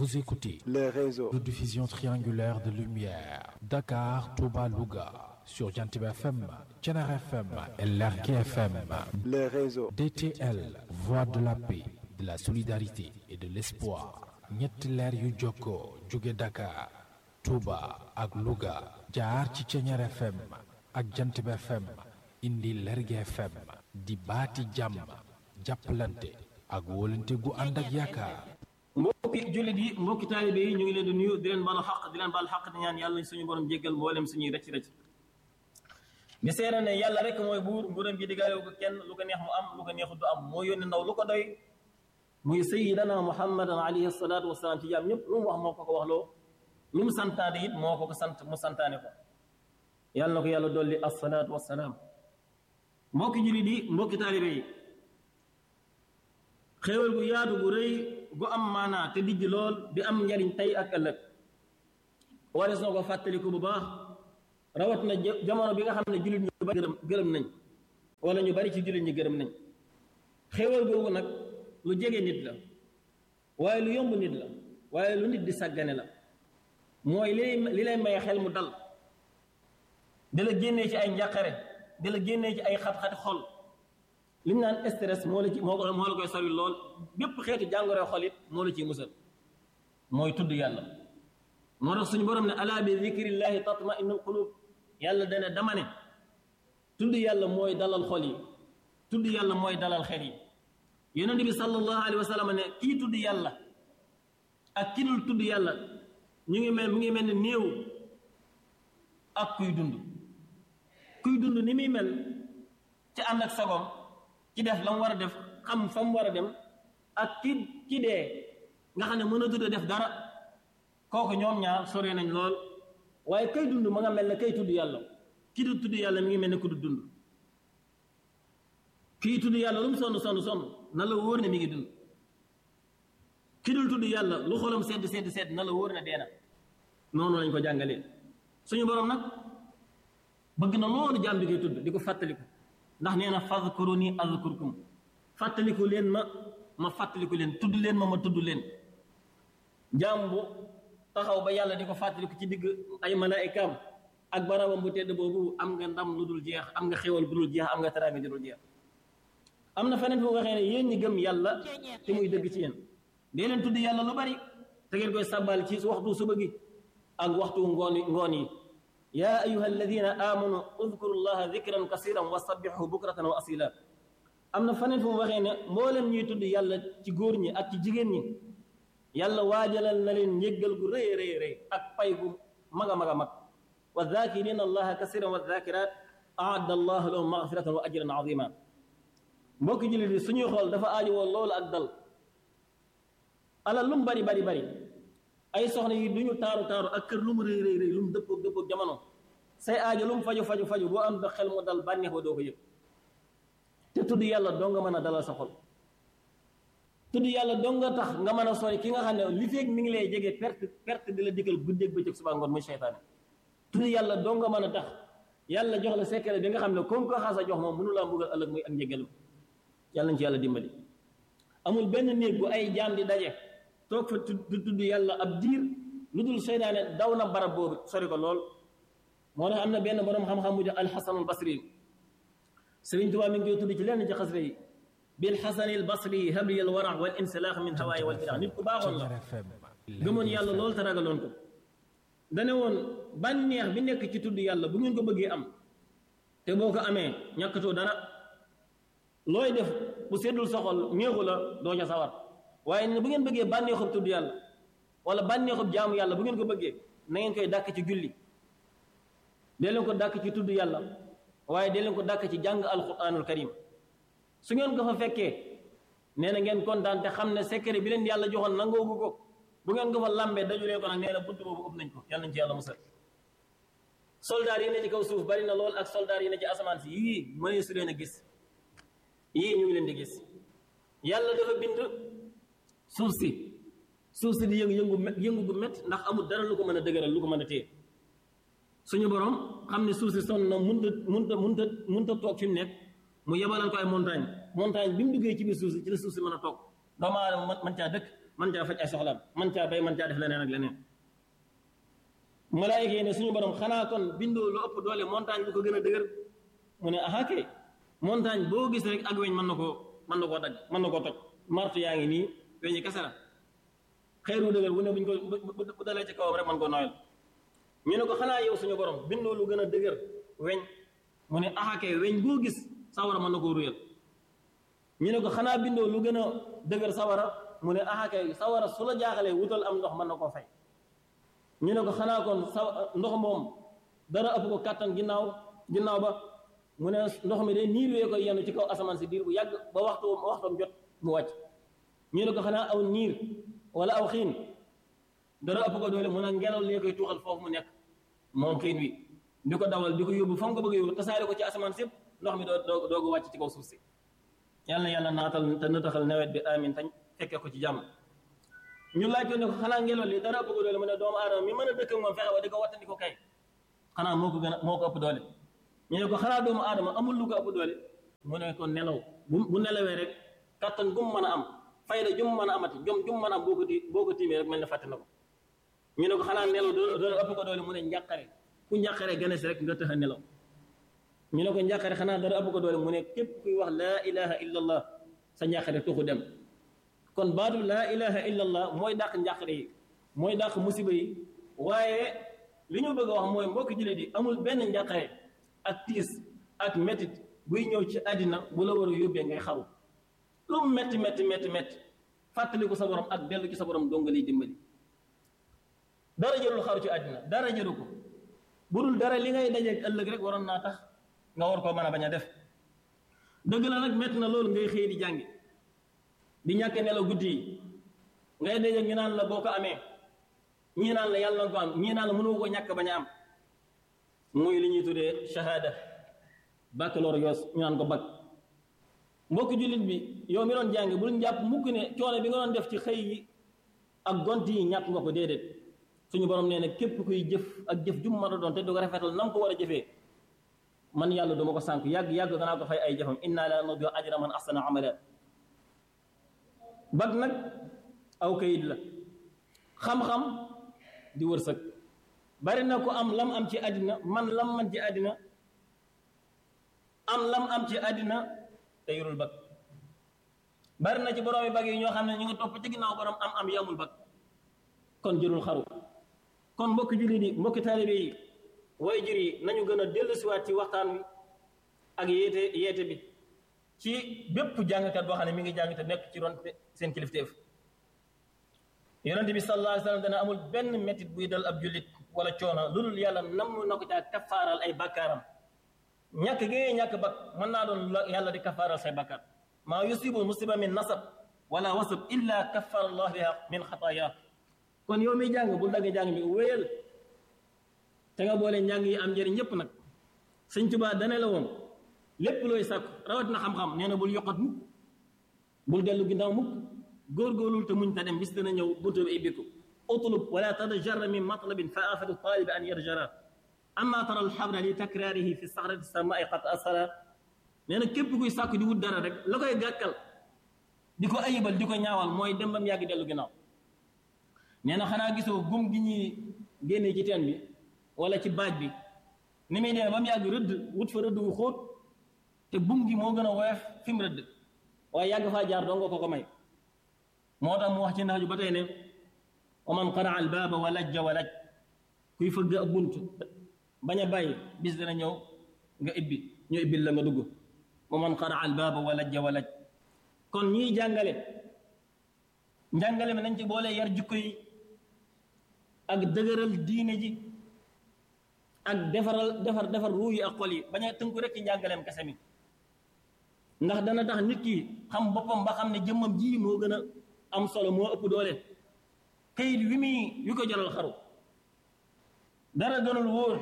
Vous écoutez le réseau de diffusion triangulaire de lumière Dakar, Touba, Louga sur Jantib FM, Thiénaba FM et Lergui FM. le réseau DTL, voix de la paix, de la solidarité et de l'espoir. ñetti leer yu jokkoo jóge Dakar, Touba ak Louga jaar ci Thiénaba FM ak Jantib FM indi Lergui FM di baati jàmm jàppalante ak wóolante gu ànd ak yaakaar. mbokki jullit yi mbokki taalibe yi ñu ngi leen di nuyu di leen baalu xaq di leen baal xaq di ñaan yàlla suñu borom jéggal mboolem suñuy rëcc rëcc di seere ne yàlla rek mooy buur nguuram gi digaale ko kenn lu ko neex mu am lu ko neexut du am moo yónni ndaw lu ko doy muy sayidana muhammadan alayhi salaatu wasalaam ci jaam ñëpp lu mu wax moo ko ko wax loo lu mu santaane it moo ko ko sant mu santaane ko yàlla na ko yàlla dolli assalaatu wasalaam mbokki jullit yi mbokki taalibe yi xéewal gu yaatu gu rëy gu am maanaa te dijj lool di am njariñ tey ak ëllëg warees na ko fàttaliku bu baax rawat na jamono bi nga xam ne jullit ñu bari gërëm gërëm nañ wala ñu bari ci jullit ñi gërëm nañ xéewal googu nag lu jege nit la waaye lu yomb nit la waaye lu nit di sàggane la mooy li li lay may xel mu dal di la génnee ci ay njàqare di la génnee ci ay xat-xati xol li ñu naan stress moo la ci moo moo la koy sori lool bépp xeetu jàngoro xol it moo la ciy musal mooy tudd yàlla moo tax suñu borom ne ala bi zikrillahi tatma innul qulub yàlla dana dama ne tudd yàlla mooy dalal xol yi tudd yàlla mooy dalal xel yi yonent bi sallallahu alayhi wa sallam ne kii tudd yàlla ak ki dul tudd yàlla ñu ngi mel mu ngi mel ni néew ak kuy dund kuy dund ni muy mel ci ànd ak sagom ci def la mu war a def xam fa mu war a dem ak ki ki dee nga xam ne mën a tudd def dara kooku ñoom ñaar sore nañ lool waaye kay dund ma nga mel ne kay tudd yàlla ki du tudd yàlla mi ngi mel ne ku du dund kii tudd yàlla lu mu sonn sonn sonn na la wóor ne mi ngi dund ki dul tudd yàlla lu xolam sedd sedd sedd na la wóor ne dee na noonu lañ ko jàngalee suñu borom nag bëgg na loolu jaam bi koy tudd di ko fàttaliku ndax nee na fadkuruni azkurkum fàttaliku leen ma ma fàttaliku leen tudd leen ma ma tudd leen jaam bu taxaw ba yàlla di ko fàttaliku ci digg ay malaayikaam ak barabam bu tedd boobu am nga ndam lu dul jeex am nga xéwal bu dul jeex am nga teraanga ju dul jeex am na feneen fu mu waxee ne yéen ñi gëm yàlla te muy dëgg ci yéen dee leen tudd yàlla lu bari te ngeen koy sàbbal ci waxtu suba gi ak waxtu ngoon ngoon yi yaa ayuha alladina amanu udkuru llaha dikran kasiran wa sabbixu bukratan wa asila am na faneen fu mu waxee ne mboolem ñuy tudd yàlla ci góor ñi ak ci jigéen ñi yàlla waajalal na leen njéggal gu rëy rëy rëy ak pay gu mag a mag a mag wa zakirina allaha kasiran wa zakirat aadda allahu lahum magfiratan wa ajran azima mbokki jullit yi suñuy xool dafa aajowoo loolu ak dal alal lu mu bari bari bari ay soxna yi duñu taaru taaru ak kër lu mu rëy rëy rëy lu mu dëppoog dëppoog jamono say aajo lu mu faju faju faju boo am da xel mu dal bànneex ba doo ko yëg te tudd yàlla doo nga mën a dalal sa xol tudd yàlla doo nga tax nga mën a sori ki nga xam ne li feeg mi ngi lay jege perte perte di la dikkal guddeeg bëccëg suba ngoon muy seytaane tudd yàlla doo nga mën a tax yàlla jox la secret bi nga xam ne comme ko xaasa jox moom mënu laa mbugal ëllëg muy ak njëgalam yàlla nañ ci yàlla dimbali amul benn néeg bu ay jaam di daje toog fa du tudd yàlla ab diir lu dul seytaane daw na barab boobu sori ko lool moo tax am na benn borom xam-xam mu jox alxasanul basri sëriñ Tuubaa mi ngi koy tudd ci lenn ci xasre yi bil xasanil basri habli al wara wal insilaax min hawaay wal bida nit ku baaxoon la gëmoon yàlla lool te ragaloon ko dane woon bànneex bi nekk ci tudd yàlla bu ngeen ko bëggee am te boo ko amee ñàkkatoo dara looy def bu seddul soxol ñeexu la doo ca sawar waaye ne bu ngeen bëggee bànneexub tudd yàlla wala bànneexub jaamu yàlla bu ngeen ko bëggee na ngeen koy dàkk ci julli dee leen ko dàkk ci tudd yàlla waaye dee leen ko dàkk ci jàng alquranul karim su ngeen ko fa fekkee nee na ngeen kontaan te xam ne secret bi leen yàlla joxoon nangoogu ko bu ngeen ko fa lambee daju leen ko nag nee na bunt boobu ëpp nañ ko yàlla nañ ci yàlla musal soldaar yi ne ci kaw suuf bari na lool ak soldaar yi ne ci asamaan si yii mënee su leen a gis yii ñu ngi leen di gis yàlla dafa bind suuf si suuf si di yëngu yëngu yëngu gu métti ndax amul dara lu ko mën a dëgëral lu ko mën a téye suñu borom xam ne suuf si sonn na munta munta munta munta toog fi mu nekk mu yebalal ko ay montagne montagne bi mu duggee ci biir suuf si ci la suuf si mën a toog doomu aadama mën caa dëkk man caa faj ay soxlaam man caa bay man caa def leneen ak leneen malaayika yi ne suñu borom xanaa kon bindoo lu ëpp doole montagne bu ko gën a dëgër mu ne aha kay montagne boo gis rek ak weñ mën na koo mën na koo dagg mën na koo toj martu yaa ngi nii weñi kese la xeeru dëgër bu ne buñ ko bu dalee ci kawam rek mën koo nooyal ñu ne ko xanaa yow suñu borom bindoo lu gën a dëgër weñ mu ne aha kay weñ boo gis sawara mën na koo ruyal ñu ne ko xanaa bindoo lu gën a dëgër sawara mu ne aha kay sawara su la jaaxalee wutal am ndox mën na koo fay ñu ne ko xanaa kon sa ndox moom dara ëpp ko kàttan ginnaaw ginnaaw ba mu ne ndox mi de niir wee koy yenu ci kaw asamaan si diir bu yàgg ba waxtu waxtam jot mu wàcc ñu ne ko xanaa aw niir wala aw xiin dara ëpp ko doole mu ne ngelaw lee koy tuuxal foofu mu nekk moom xiin wi di ko dawal di ko yóbbu fa mu ko bëgg yóbbu tasaare ko ci asamaan si ndox mi doo doogu wàcc ci kaw suuf si yàlla na yàlla naatal te nëtaxal nawet bi amin tañ fekkee ko ci jàmm ñu laaj ko ne ko xanaa ngelaw li dara ëpp ko doole mu ne doomu aadama mi mën a dëkk moom fexe wa di ko wattandi ko kay xanaa moo ko gën a moo ko ëpp doole ñu ne ko xanaa doomu aadama amul lu ko ëpp doole mu ne ko nelaw bu bu nelawee rek kattan gum mën a am fayda jum mën a amati jom jum mën a am boo ko ti boo ko tiimee rek mel ne fàtte na ko ñu ne ko xanaa nelaw doole ëpp ko doole mu ne njàqare ku njàqare gane si rek nga tëx a nelaw ñu ne ko njàqare xanaa dara ëpp ko doole mu ne képp kuy wax laa ilaha illa allah sa njàqare tuxu dem kon baatu laa ilaha illa allah mooy dàq njàqare yi mooy dàq musiba yi waaye li ñu bëgg a wax mooy mbokki jullit yi amul benn njàqare ak tiis ak métit buy ñëw ci àddina bu la war a yóbbee ngay xaru lu mu métti métti métti métti fàttali ko sa borom ak dellu ci sa borom donga liy dimbali dara jërul xaru ci àddina dara jëru ko bu dul dara li ngay dajeeg ëllëg rek waroon naa tax nga war koo mën a bañ a def dëgg la nag métti na loolu ngay xëy di jàngi di ñàkk nelaw guddi yi ngay dajeeg ñu naan la boo ko amee ñii naan la yàlla na ko am ñii naan la mënu ko ñàkk bañ a am muy li ñuy tuddee shahada baccalauréat ñu naan ko bac mbokki jullit bi yow mi doon jàng bul jàpp mukk ne coono bi nga doon def ci xëy yi ak gont yi ñàkk nga ko déedéet suñu borom nee na képp kuy jëf ak jëf jum mën a doon te du ko rafetal nam ko war a jëfee man yàlla duma ko sànk yàgg yàgg danaa ko fay ay jëfam inna la nudiu ajra man ahsana amala bac nag aw kayit la xam-xam di wërsëg bari na ko am lam am ci àddina man lam man ci àddina am lam am ci àddina te yorul bag bari na ci boroomi bag yi ñoo xam ne ñu ngi topp ci ginnaaw borom am am yamul bag kon jërul xaru kon mbokki jullit yi mbokki taalibe yi way jur yi nañu gën a dellusiwaat ci waxtaan wi ak yeete yeete bi ci bépp jàngkat boo xam ne mi ngi jàng te nekk ci ron seen kilifteef yonent bi sallallahu alayhi wa sallam dana amul benn métit buy dal ab jullit wala coono lu dul yàlla nam na ko caa kafaaral ay bakkaaram ñàkk gi ñàkk bak mën naa doon yàlla di kafaaral say bakkaar maa yusibu musiba min nasab wala wasab illa kaffara allah biha min xataaya kon yow miy jàng bul dagg jàng bi wéyal te nga boole njàng yi am njëriñ ñëpp nag sëñ Tuubaa dane la woon lépp looy sàkk rawat na xam-xam nee na bul yokkat mukk bul dellu ginnaaw mukk góorgóorlul te muñ ta dem bis dana ñëw buntu bi ibbiku utlub wala tadajarra min matlabin fa afatu talib an yarjara amma tara alxabra li takraarihi fi saxrati samai qad asara nee na képp kuy sàkk di wut dara rek la koy gàkkal di ko ayibal di ko ñaawal mooy dem ba mu yàgg dellu ginnaaw nee na xanaa gisoo gum gi ñuy génnee ci teen bi wala ci baaj bi ni muy demee ba mu yàgg rëdd wut fa rëdd wu xóot te bum gi moo gën a woyof fi mu rëdd waaye yàgg faa jaar doo nga ko ko may moo tax mu wax ci naaju ba tey ne wa man qaraa al baaba wa lajja wa laj kuy fëgg ab bunt bañ a bàyyi bis dana ñëw nga ibbi ñu ibbil la nga dugg wa man qaraa al baaba wa lajja wa laj kon ñiy jàngale njàngale mi nañ ci boole yar jikko yi ak dëgëral diine ji ak defaral defar defar ruu yi ak xol yi bañ a tënku rek ci njàngaleem kese mi ndax dana tax nit ki xam boppam ba xam ne jëmmam ji moo gën a am solo moo ëpp doole kayit wi muy wi ko jaral xaru dara gënul wóor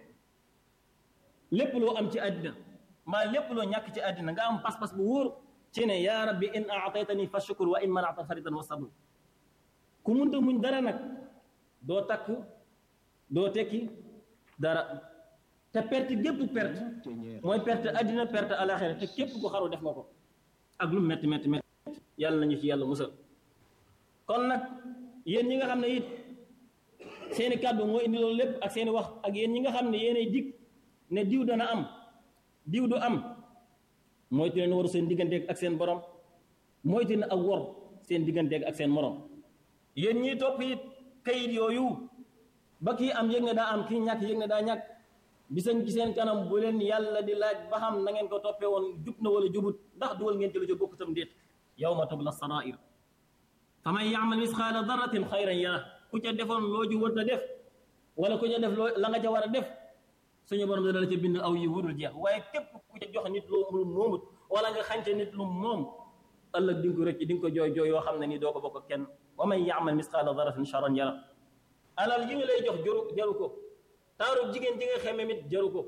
lépp loo am ci àddina maa lépp loo ñàkk ci àddina nga am pas-pas bu wóor ci ne yaa rabbi in aataytani fa shukur wa in manata faridan wa sabr ku munta muñ dara nag doo takk doo tekki dara te perte gépp perte mooy perte àddina perte alaxira te képp ku xaru def nga ko ak lu metti metti metti yàlla nañu ci yàlla musal kon nag yéen ñi nga xam ne it seeni kàddu moo indi loolu lépp ak seeni wax ak yéen ñi nga xam ne yéenay dig ne diw dana am diw du am moytu leen waru seen digganteeg ak seen borom moytu ne ak wor seen digganteeg ak seen morom yéen ñiy topp it kayit yooyu ba kii am yëg ne daa am kii ñàkk yëg ne daa ñàkk bisañ ci seen kanam bu leen yàlla di laaj ba xam na ngeen ko toppee woon jub na wala jubut ndax duwal ngeen ci lu ci bokk tam déet yawma tubla sarair fa man yaamal misqaala darratin xayran yara ku ca defoon loo ji wërta def wala ku ca def loo la nga ca war a def suñu borom dana la ca bind aw yi wudul jeex waaye képp ku ca jox nit lu moomut wala nga xànce nit lu moom ëllëg di nga ko rëcc di nga ko jooy jooy yoo xam ne nii doo ko bokk ak kenn wa man yaamal misqaala darratin charran yara alal yi nga lay jox jaru jaru ko taaru jigéen ji nga xeme mit jaru ko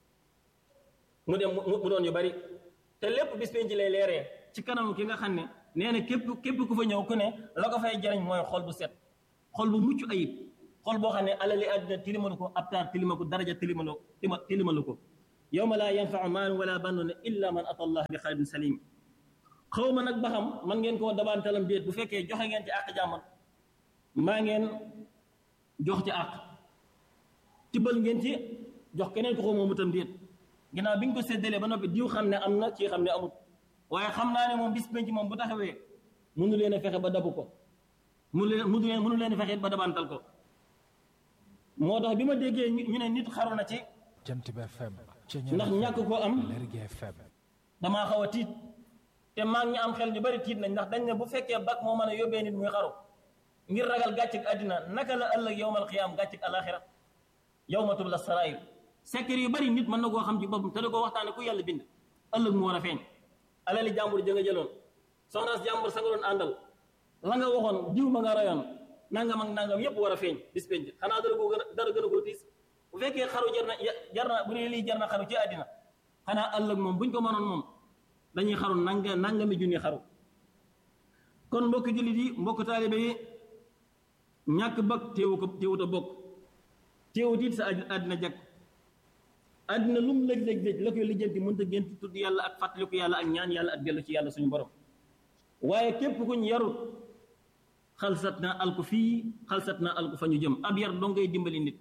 mu dem mu doon yu bari te lépp bis penc lay leeree ci kanam ki nga xam ne nee na képp képp ku fa ñëw ku ne la ko fay jariñ mooy xol bu set xol bu mucc ayib xol boo xam ne alali àddina tilimalu ko abtaar tilima ko daraja tilimalu tilimalu ko yawma laa yanfau maalun wala banuuna illa man ata allah bi qalbin salim xaw ma nag ba xam man ngeen koo dabaantalam déet bu fekkee joxe ngeen ci àq jàmmal maa ngeen jox ci àq tibbal ngeen ci jox keneen ko xaw moomu tam déet ginnaaw bi ñu ko séddalee ba noppi diw xam ne am na ci xam ne amut waaye xam naa ne moom bis penc moom bu taxawee mënu leen a fexe ba dabu ko mënu leen mënu leen mënu leen a fexe ba dabantal ko moo tax bi ma déggee ñu ne nit xaru na ci Jant bi FM ndax ñàkk koo am Lergui FM damaa xaw a tiit te maa ngi am xel ñu bari tiit nañ ndax dañ ne bu fekkee bak moo mën a yóbbee nit muy xaru ngir ragal gàcceg àddina naka la ëllëg yowmal xiyaam gàcceg alaxira yawma tubla sarair secret yu bari nit mën na koo xam ci boppam te da koo waxtaane ku yàlla bind ëllëg mu war a feeñ alali jàmbur ja nga jëloon soxnaas jàmbur sa nga doon àndal la nga waxoon diw ma nga rayoon nangam ak nangam yépp war a feeñ bis penc xanaa dara ko gën a dara gën a koo tiis bu fekkee xaru jar na jar na bu dee lii jar na xaru ci àddina xanaa ëllëg moom buñ ko mënoon moom dañuy xaru nanga nangami junni xaru kon mbokk jullit yi mbokk taalibe yi ñàkk bag téewu ko téewut a bokk téewut it sa àddina jag àddina lu mu lëj lëj lëj la koy lijjanti mënta gént tudd yàlla ak fàttaliku yàlla ak ñaan yàlla ak dellu ci yàlla suñu borom waaye képp kuñ yarut xalsat na alku fii xalsat na alku fa ñu jëm ab yar doo ngay dimbali nit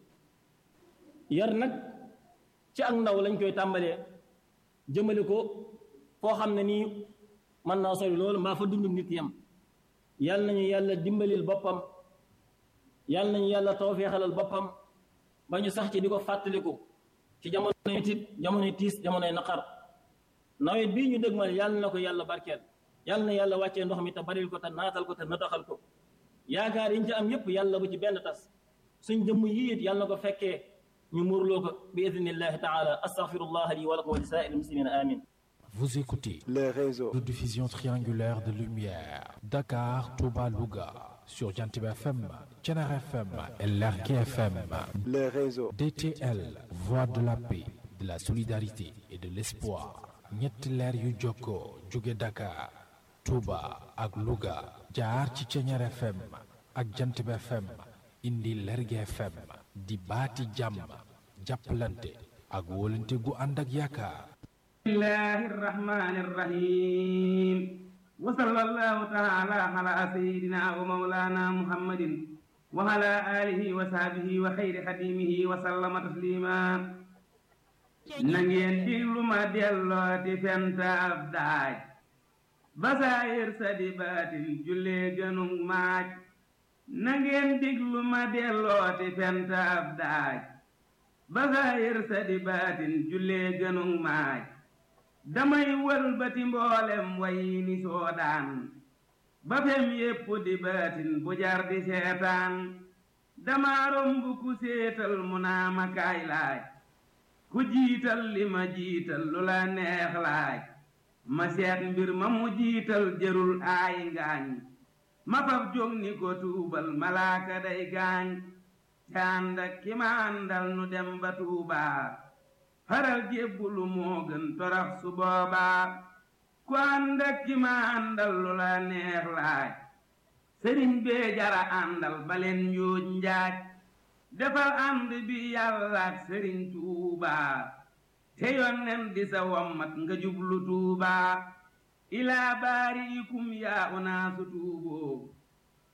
yar nag ci ak ndaw lañ koy tàmbalee jëmale ko foo xam ne nii mën naa sori loolu mbaa fa dund nit yam yàlla nañu yàlla dimbalil boppam yàlla nañu yàlla tawfeexalal boppam ba ñu sax ci di ko fàttaliku ci jamonoy tit jamonoy tiis jamonoy naqar nawet bii ñu dëgmal yàlla na ko yàlla barkeel yàlla na yàlla wàccee ndox mi te baril ko te naatal ko te nataxal ko yaakaar yi ñu ci am yépp yàlla bu ci benn tas suñ jëmm yi it yàlla na ko fekkee ñu muurloo ko bi idnillahi taala astaghfirullah li wa lakum wa li saa'iril muslimina amin Vous écoutez les réseaux de diffusion triangulaire de lumière Dakar, Touba, Louga sur Jantib FM, Thiénaba FM et Lergui FM. les réseaux DTL, voix de la paix, de la solidarité et de l'espoir. ñetti leer yu jokkoo jóge Dakar, Touba ak Louga jaar ci Thiénaba FM ak Jantib FM indi Lergui FM di baati jàmm jàppalante ak wóolante gu ànd ak yaakaar. الله الرحمن الرحيم وصلى الله تعالى على سيدنا ومولانا محمد وعلى آله وصحبه وخير خديمه وسلم تسليما نغين ديغلو ما ديلوتي فنت أبداج بصائر سديبات جولي جنوم ماج نغين ديغلو ما ديلوتي فنت أبداج بصائر سديبات جولي جنوم ماج damay wëlbati mboolem way ni soodaan ba fem yépp di baatin bu jar di seetaan dama romb ku séetal mu naa ma kaay laaj ku jiital li ma jiital lu la neex laaj ma seet mbir ma mu jiital jërul aay ngaañ ma faf jóg ni ko tuubal malaaka day gaañ te ànd ak ki ma àndal nu dem ba tuubaa faral jébbulu moo gën torax su boobaa ku ànd ak ki ma àndal lu la neex laaj sëriñ bee jara àndal baleen njuuj njaaj defal ànd bi yàlla ak sëriñ tuubaa te yonnen di sa wommat nga jublu tuubaa ilaa baari ikum yaa unaasu tuuboo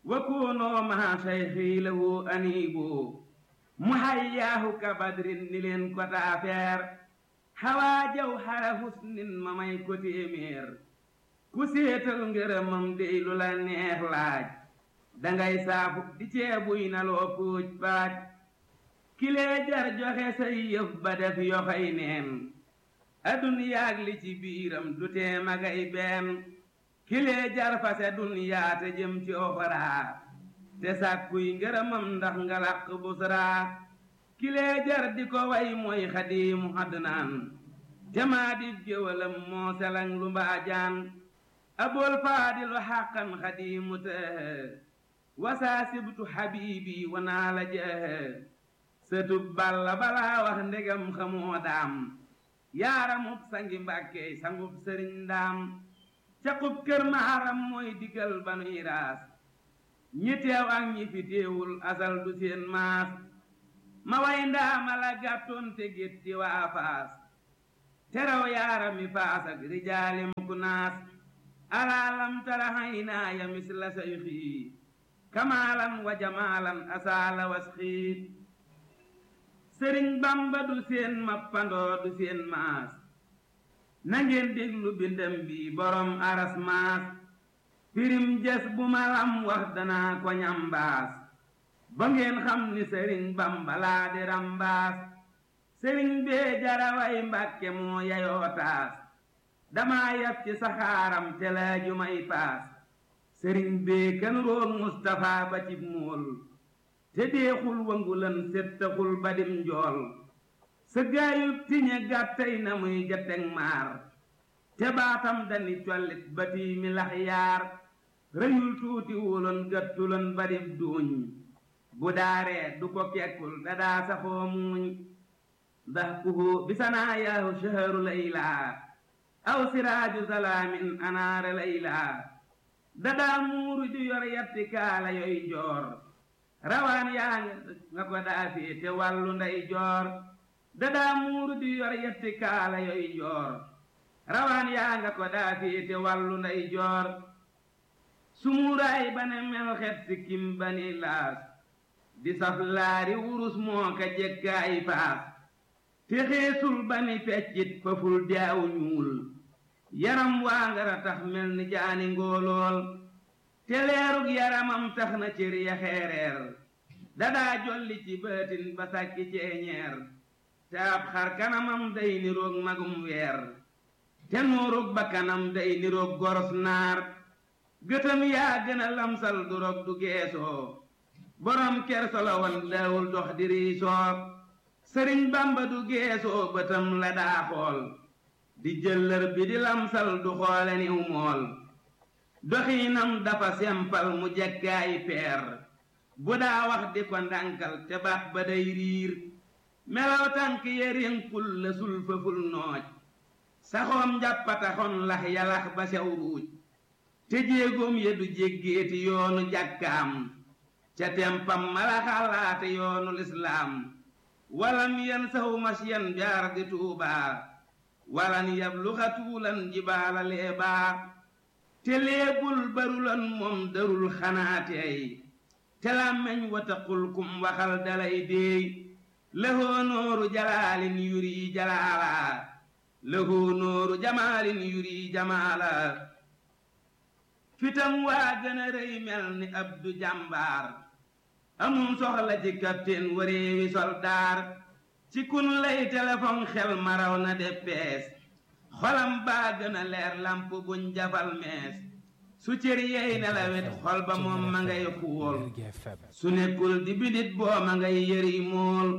wa koonoo maa sayxi lahu aniibu mu hayyaahu ka badrin ni leen ko taafeer xawaa jaw xara husnin ma may ko téeméer ku séetal ngërëmam dey lu la neex laaj dangay saafu di ceebuy na loo puuj paaj kilee jar joxe say yëf ba def yoxoy neen aduniyaag li ci biiram du tee magay benn kilee jar fase duniyaa te jëm ci oxoraa te sàkkuy ngërëmam ndax nga làq busraa kilee jar di ko way mooy xadiimu adnaan te maa di géwalam moo selang lu mbaajaan abool faadilu xàqan xadiimu tëhë wasaa sibtu xabiibi wanaa la jëhë sëtub balla balaa wax ndegam xamoo daam yaaramub sangi mbàkkey sangub sëriñ ndaam caqub kër maaram mooy digal banuy raas ñi teew ak ñi fi teewul asal du seen maas ma way ndaama la gàttoon te gétti waa faas teraw yaarami faas ak rijaali muku naas alaalam tara haynaaya misla sayxii kamaalan wa jamaalan asaala wasxiit sëriñ bamba du seen mappandoo du seen maas nangeen déglu bindam bi borom aras maas pirim jes bu ma lam wax danaa ko ñambaas ba ngeen xam ni sëriñ bamba laa di rambaas sëriñ bee jaraway mbàkke moo yayoo taas dama yab ci saxaaram te laaju may paas sëriñ bee kan roog mustafa ba cib mool te deexul wangulan settaxul badim njool sa gaayub tiñe gàttay na muy jateg maar te baatam dani collit bati mi lax yaar rëyul tuuti wuloon gàttuloon badib duuñ bu daaree du ko kekkul dadaa saxoo muuñ ndax kuhu bisanaa yaahu shaharu laylaa aw siraaju salaamin anaare laylaa dadaa muuru ju yor yatti kaala yoy joor rawaan yaa nga ko daa féete wàllu ndey joor dadaa muuru di yor yetti kaala yoy joor rawaan yaa nga ko daa féete wàllu ndey joor sumuuraay ba ne mel xet si kim ba ni laas di saf laari wurus moo ka jekkaay faas te xeesul ba ni feccit faful jaaw ñuul yaram waa ngara tax mel ni jaani ngóolool te leerug yaramam tax na cër ya xeereer dadaa jolli ci bëtin ba sàkki ceeñeer te ab xar kanamam day niroog magum weer te nuurug ba kanam day niroog goros naar gëtam yaa gën a lamsal du rog du geesoo borom kerso la wan daawul dox di riisoo sëriñ bamba du geesoo bëtam la daa xool di jëllër bi di lamsal du xoole niw mool doxiinam dafa sempal mu jekkaayi peer bu daa wax di ko ndànkal te baat ba day riir melaw tànk yerinkul la sul fëful nooj saxoom njàppataxon lax yalax ba sew ruuj te jéegoom ya du jéggeeti yoonu jàkkaam ca tempam mala xalaate yoonu lislaam walam yen saw masyan jaar di tuubaa walan yabluxa tuulan jibaala leebaa te léebul barulan moom darul xanaateey te làmmeñ wataqul kum waxal dalay déey lëhoo nooru jalaalin yuri jalaalaa lëhoo nooru jamaalin yuri jamaalaa fitam waa gën a rëy mel ni abdu jàmbaar amum soxla ci kapteen wareewi soldaar ci kun lay téléphone xel maraw na de pees xolam baa gën a leer lamp buñ jafal mees su cër yey nelawet xol ba moom ma ngay xuwol su nekkul di bidit boo ma ngay yëri mool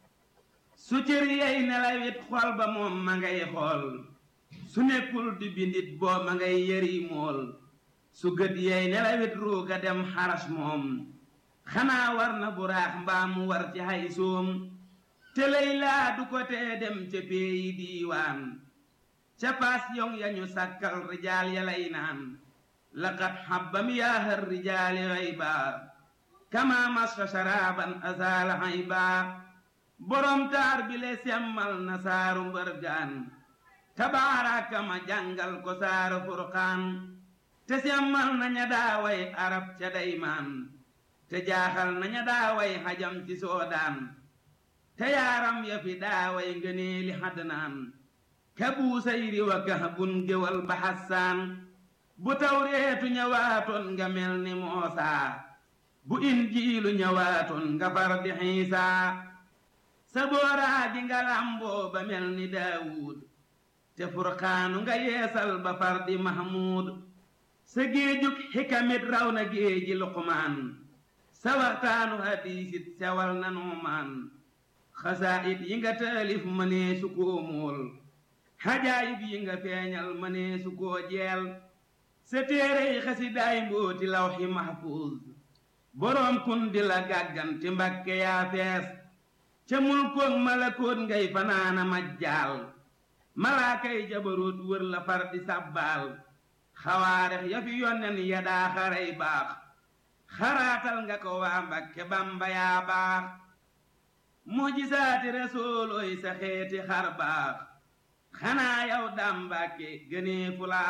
su cër yey nelawet xol ba moom ma ngay xool su nekkul di bindit boo ma ngay yëri mool su gët yey nelawet ruuga dem xaras moom xanaa war na buraax mbaa mu war ci hay soom te lay laa du ko tee dem ca peeyi diiwaan ca paas yong yañu sàkkal rijaal ya lay naan laqad xabbam yaahar rijaali xayba kama masfa sharaaban asaala xayba borom taar bi le semmal na saaru mbërgaan tabaaraka ma jàngal ko saaru furqaan te semmal naña daaway arab ca daymaan te jaaxal naña daaway xajam ci soodaan te yaaram ya fi daaway ngëneeli xadnaan ka buusayri wa kahbun géwal ba xassaan bu tawreetu ñëwaatoon nga mel ni moosaa bu injiilu ñëwaatoon nga far di xiisaa sa booraa gi nga làmboo ba mel ni daawuud te furqaanu nga yeesal ba far di mahmuud sa géejug xikamit raw na géeji luqmaan sa waxtaanu hadiisit sewal na nuumaan xasaayit yi nga taalif mënee su koo móol xajaayib yi nga feeñal mënee su koo jeel sa téerey xasidaay mbooti lawxi mahfuuz boroom kun di la gàgganti mbakke yaa fees ca mulkoog malakoot ngay fanaana majjaal malaakay jabaroot wër la far di sàbbaal xawaarex ya fi yonnen ya daa xaray baax xaraatal nga ko waa mbakke bamba yaa baax mujisaati resoolooy sa xeeti xar baax xanaa yow daam mbàkke gënee fu laa